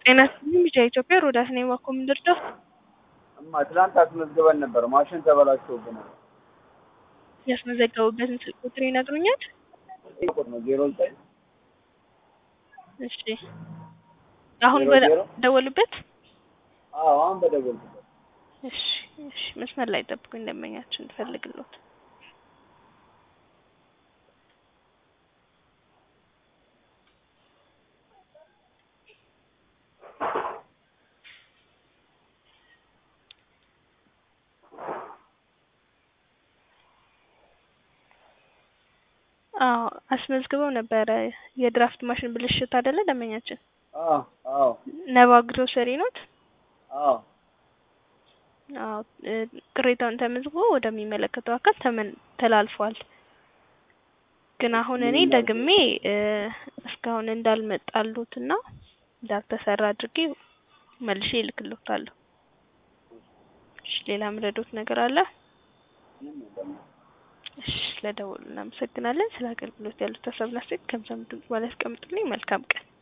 ጤና ይስጥልኝ ልጅ ኢትዮጵያ ሮዳስ ነኝ። እባክዎ ምን ልርዳው? እማ ትናንት አስመዝግበን ነበር፣ ማሽን ተበላሽቶብናል። ያስመዘገቡበትን ስልክ ቁጥር ይነግሩኛል? ይህ ቁጥር ነው ዜሮ ዘጠኝ እሺ አሁን ዜሮ በደ- ዜሮ? ደወሉበት? አዎ አሁን በደወልኩበት እሺ እሺ መስመር ላይ ጠብቁኝ፣ ደንበኛችን እንፈልግልዎት። አዎ አስመዝግበው ነበረ። የድራፍት ማሽን ብልሽት አይደለ ደንበኛችን? አዎ አዎ ነባ ግሮሰሪ ኖት? አዎ አዎ እ ቅሬታውን ተመዝግቦ ወደሚመለከተው አካል ተመን ተላልፏል። ግን አሁን እኔ ደግሜ እ እስካሁን እንዳልመጣሉትና እንዳልተሰራ አድርጌ መልሼ እልክልዎታለሁ። እሺ ሌላ ምረዶት ነገር አለ? ምንም የለም። እሺ ስለደወሉ እናመሰግናለን። ስለ አገልግሎት ያሉት ሀሳብና አስተያየት ከምሳም ድምጽ በላይ ያስቀምጡልኝ። መልካም ቀን